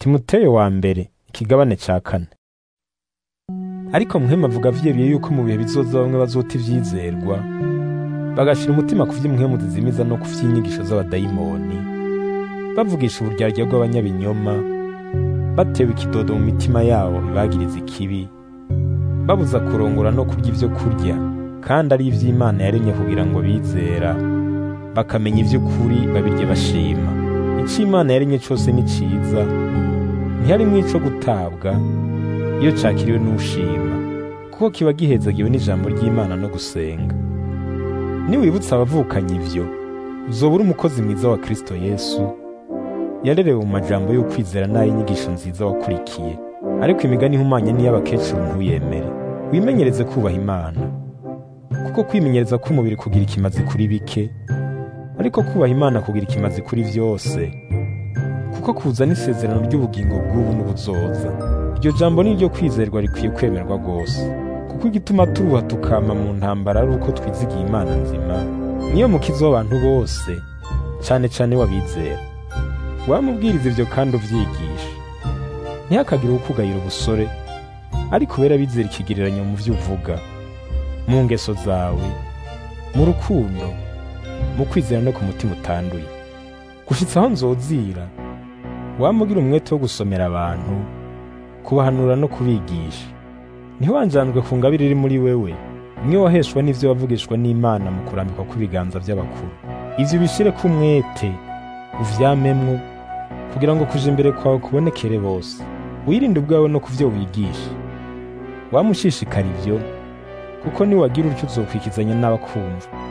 timoteyo wa mbere ikigabane ca kane ariko muhemu avuga vyeruye yuko mu bihe bizoza bamwe bazota ivyizerwa bagashira umutima ku vy'umuhemu zizimiza no ku vy'inyigisho z'abadayimoni bavugisha uburyarya bw'abanyabinyoma batewe ikidodo mu mitima yabo ibagiriza ikibi babuza kurongora no kurya ivyo kurya kandi ari ivy'imana yaremye kugira ngo bizera bakamenya ivy'ukuri babirye bashima ico imana yaremye cose ni ciza ntiharimwo ico gutabwa iyo cakiriwe n'ushima kuko kiba gihezagiwe n'ijambo ry'imana no gusenga niwibutsa abavukanye ivyo uzoba uri umukozi mwiza wa kristo yesu yarerewe mu majambo y'ukwizera n'ay'inyigisho nziza wakurikiye ariko imigani ihumanye n'iy'abakecuru ntuyemere wimenyereze kubaha imana kuko kwimenyereza k'umubiri kugira ikimazi kuri bike ariko kubaha imana kugira ikimazi kuri vyose kuko kuzana isezerano ry'ubugingo bw'ubu n'ubuzoza iryo jambo ni ryo kwizerwa rikwiye kwemerwa rwose kuko igituma turuha tukama mu ntambara ari uko twizigiye imana nzima niyo mukizi w'abantu bose cane cane w'abizera wamubwiriza ivyo kandi uvyigisha ntihakagire ukugayira ubusore ariko ubera abizera ikigereranyo mu vyo uvuga mu ngeso zawe mu rukundo mu kwizera no ku mutima utanduye gushitsa aho nzozira wamugira umwete wo gusomera abantu kubahanura no kubigisha ntiwanjandwe ku ngabire iri muri wewe imwe waheshwa n'ivyo wavugishwa n'imana mu kurambikwa kw'ibiganza by'abakuru ivyo ubishireko umwete uvyamemwo kugira ngo kuja imbere kwawe kubonekere bose wirinde ubwawe no kuvyo wigisha wamushishikara ivyo kuko niwagira utyo uzokwikizanya n'abakumva